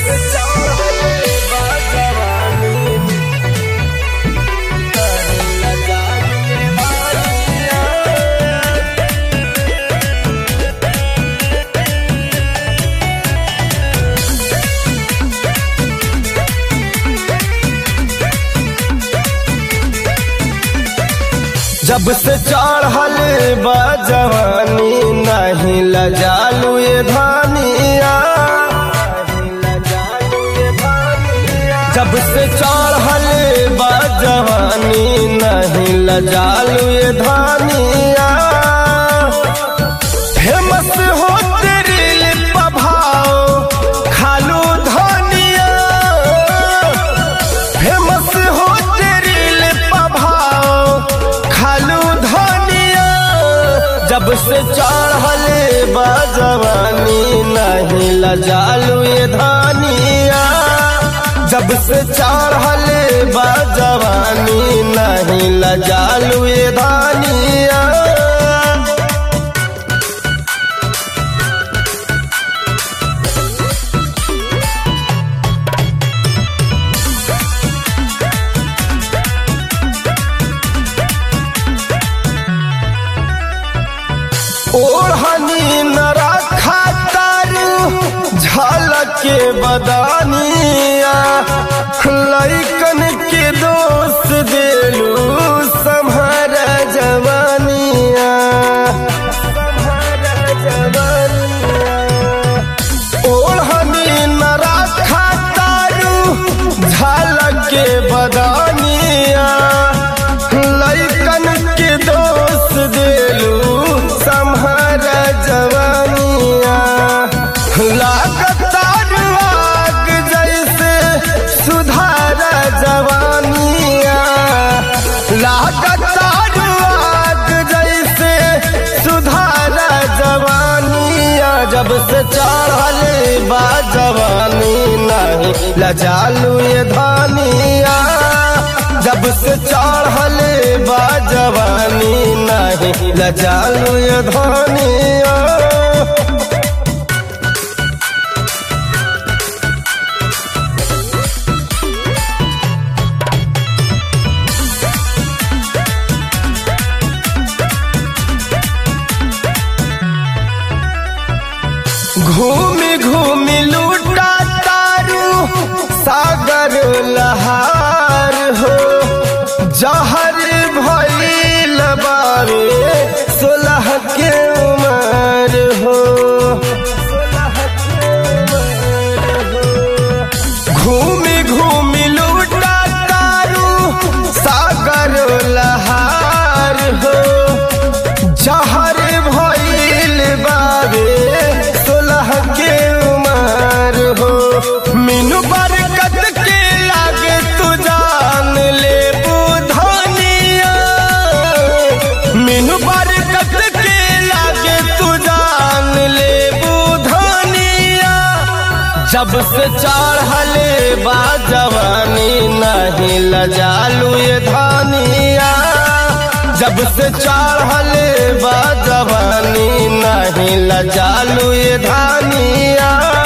जब से चढ़ल बा जवानी नहीं लजालू ये धानिया जब से चढ़ल बा जवानी नहीं लजालू ये धानिया फेमस हो तेरी लिप भाव खालू धनिया फेमस हो तेरी लिप भाव खालू धनिया जब से चढ़ल बा जवानी नहीं लजालू ये धानिया जब से चढ़ल बा जवानी नहीं लजालू ये धानिया ओढ़नी न रखा तारू झलके बदानिया लैकन के दोस्त देलू सम्हर जवानिया ओढ़नी न रखा तारू झलके बदानिया लैकन के दोस्त देलू सम्हर जवानिया लागतार आग जैसे सुधार जवानिया लागतार आग जैसे सुधार जवानिया जब से चढ़ल बा जवानी नहीं लजालू ये धानिया जब से चढ़ल बा जवानी नहीं लजालू ये धानिया घूमी घूमी लूटा तारू सागर लहार हो जहर भइल बावे सोलह के उमर हो घूमी घूमी लूटा तारू सागर लहार हो जहर भइल बाबे सोलह के उमर हो मीनू बरकत के लागे तू जान ले बुधनिया मीनू बरकत के लागे तू जान ले बुधनिया जब से चढ़ल बा जवानी नहीं लजालू ये धानिया जब से चढ़ल बा जवानी नहीं लजालू ये धानिया